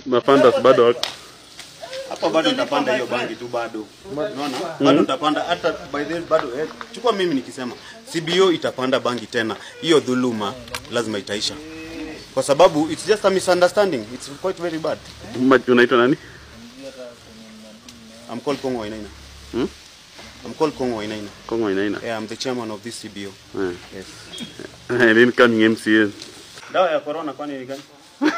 Mafandas bado wako. Hapo bado utapanda hiyo bangi tu bado. Unaona? Bado utapanda hata by the bado eh, chukua mimi nikisema CBO itapanda bangi tena. Hiyo dhuluma lazima itaisha. Kwa sababu it's just a misunderstanding. It's quite very bad. Ma- Unaitwa nani? I'm called Kongo Wainaina. Hmm? I'm called Kongo Wainaina. Kongo inaina. Yeah, I'm the chairman of this CBO. Eh. Yes. Eh, incoming MCA. Dawa ya corona kwani ni gani?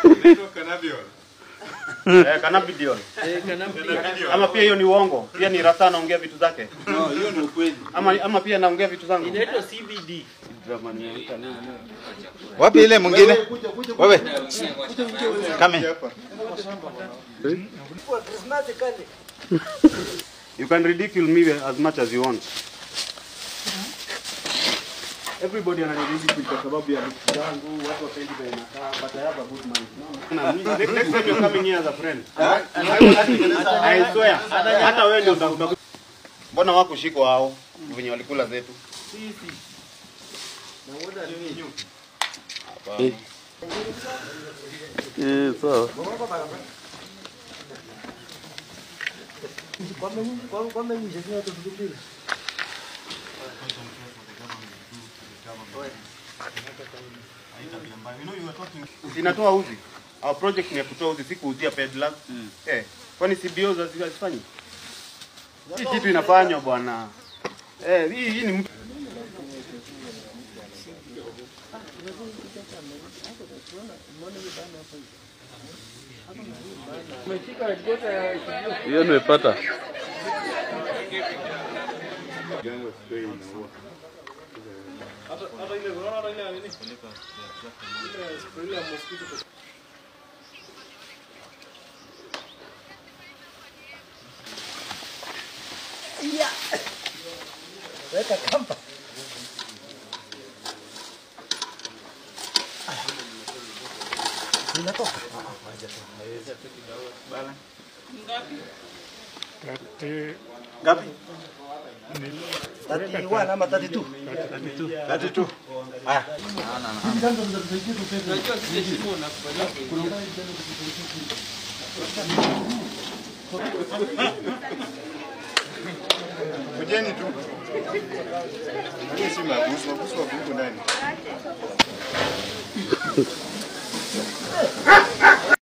Eh, cannabidiol. Ama pia hiyo ni uongo. Pia ni rasa anaongea vitu zake. No, hiyo ni ukweli. Ama ama pia anaongea vitu zangu. Inaitwa CBD. Wapi ile mwingine? Wewe. Kame. You can ridicule me as much as you want. Everybody ananiridicule kwa sababu ya vitu zangu, watu wapendi vile nakaa, but I have a good mind. No, no. Next next time you're coming here as a friend. I swear. Hata wewe ndio utakuta. Mbona wako shiko hao venye walikula zetu? Eh, sawa. Sinatoa uzi. Our project ni ya kutoa uzi, si kuuzia peddlers. Eh, kwani CBO za- hazifanyi? Hii kitu inafanywa bwana. Eh, hii hii ni mtu Hiyo nimepata. ngapi? 31 ama 32? 32. Haya. Unajua kile shimo unakubaliwa kuingia. Kujeni tu. Hii si mabusu, mabusu wako huko ndani.